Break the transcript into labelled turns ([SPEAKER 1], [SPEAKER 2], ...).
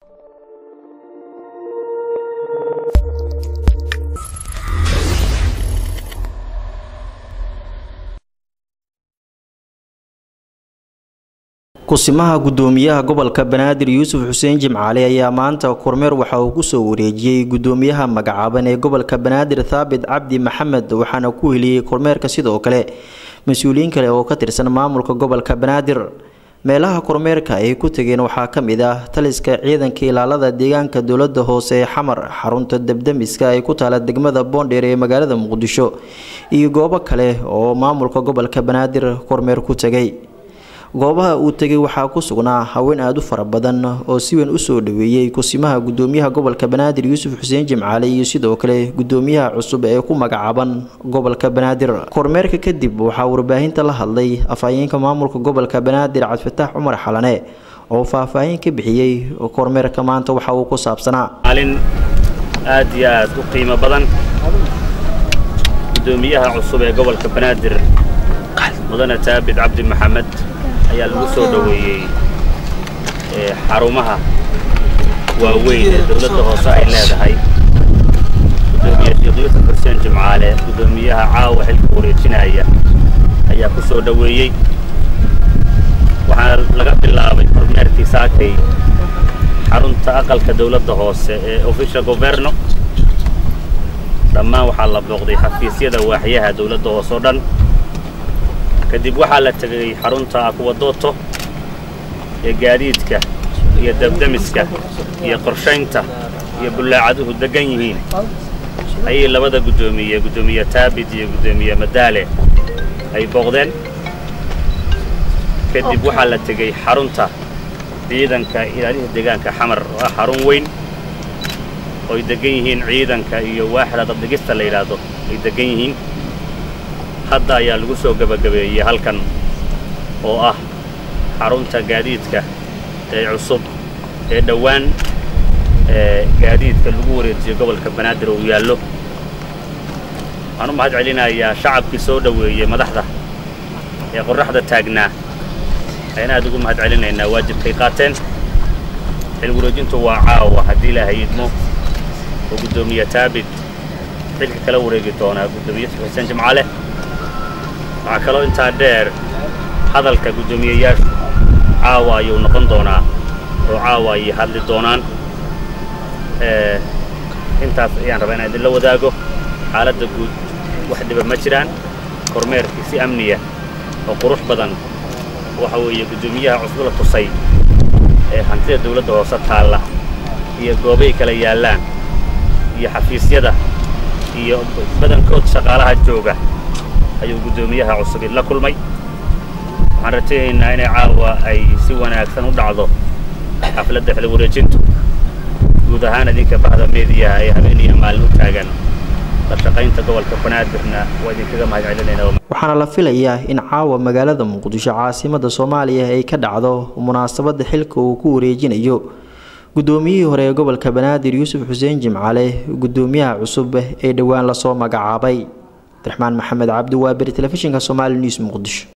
[SPEAKER 1] kusimaha gudoomiyaha gobolka banaadir yuusuf xuseen jimcaale ayaa maanta kormeer waxa uu kusoo wareejiyey gudoomiyaha magacaaban ee gobolka banaadir thaabit cabdi maxamed waxaana ku heliyey kormeerka sidoo kale mas-uuliyiin kale oo ka tirsan maamulka gobolka banaadir meelaha kormeerka ay ku tageen waxaa ka mid ah taliska ciidanka ilaalada deegaanka dowlada hoose ee xamar xarunta debdemiska ay ku taala degmada boondheer ee magaalada muqdisho iyo goobo kale oo maamulka gobolka banaadir kormeer ku tagay goobaha uu tegay waxaa ku sugnaa haween aada u fara badan oo si weyn usoo dhaweeyey kusimaha gudoomiyaha gobolka banaadir yuusuf xuseen jimcaale iyo sidoo kale gudoomiyaha cusub ee ku magacaaban gobolka banaadir kormeerka kadib waxaa warbaahinta la hadlay afhayeenka maamulka gobolka banaadir cabdifataax cumar xalane oo faahfaahin ka bixiyey kormeerka maanta waxa uu ku saabsanaa
[SPEAKER 2] maalin aad iyo aad u qiimo badan gudoomiyaha cusub ee gobolka banaadir mudane taabit cabdi maxamed ayaa lagu soo dhoweeyey xarumaha waaweyn ee dowladda hoose ay leedahay gudoomiye sheekh yuusuf xuseen jimcaale gudoomiyaha caawa xilka wareejinaya ayaa ku soo dhoweeyey waxaana laga bilaabay kormeerkii saakay xarunta aqalka dowladda hoose ee official governo dhammaan waxaa la booqday xafiisyada waaxyaha dowladda hoose oo dhan kadib waxaa la tegay xarunta akuwadooto ee gaadiidka iyo dabdemiska iyo qorshaynta iyo bullaacaduhu deggan yihiin ayay labada guddoomiye guddoomiye taabit iyo guddoomiye madaale ay booqdeen kadib waxaa la tegey xarunta ciidanka ilaaliha deegaanka xamar oo ah xarun weyn oo ay deggan yihiin ciidanka iyo waaxda dabdhigista la yidhaahdo ay deggan yihiin hadda ayaa lagu soo gebagabeeyey halkan oo ah xarunta gaadiidka ee cusub ee dhowaan ee gaadiidka lagu wareejiyo gobolka banaadir uu yaallo waxaan u mahad celinayaa shacabkii soo dhoweeyey madaxda ee qorraxda taagnaa ayaan aad ugu mahad celinaynaa waajibkay qaateen xil wareejintu waa caawa haddii ilaahay idmo oo guddoomiye taabit xilka kala wareegi doonaa guddoomiye xuseen jimcaale waxaa kaloo intaa dheer hadalka guddoomiyeyaashu caawa ayuu noqon doonaa oo caawa ayay hadli doonaan intaas ayaan rabaa inaan idinla wadaago xaaladda guud wax dhiba ma jiraan kormeerkii si amniya oo qurux badan waxa weeye guddoomiyaha cusub la tusay ee hantida dawladda hoose taalla iyo goobay kala yaallaan iyo xafiisyada iyo badankood shaqaalaha jooga ayuu guddoomiyaha cusub la kulmay waxaan rajaynaynaa inay caawa ay si wanaagsan u dhacdo xafladda xil wareejintu guud ahaan idinka bahda meediyaha ee habeen iyo maalin u taagan la shaqaynta gobolka banaadirna waa idinkaga mahad celinaynaa
[SPEAKER 1] waxaana la filayaa in caawa magaalada muqdisho caasimada soomaaliya ay ka dhacdo munaasabada xilka uu ku wareejinayo guddoomiyihii hore ee gobolka banaadir yuusuf xuseen jimcaale guddoomiyaha cusub ee dhowaan lasoo magacaabay abdiraxmaan maxamed cabdi waaberi telefishinka somaali news muqdisho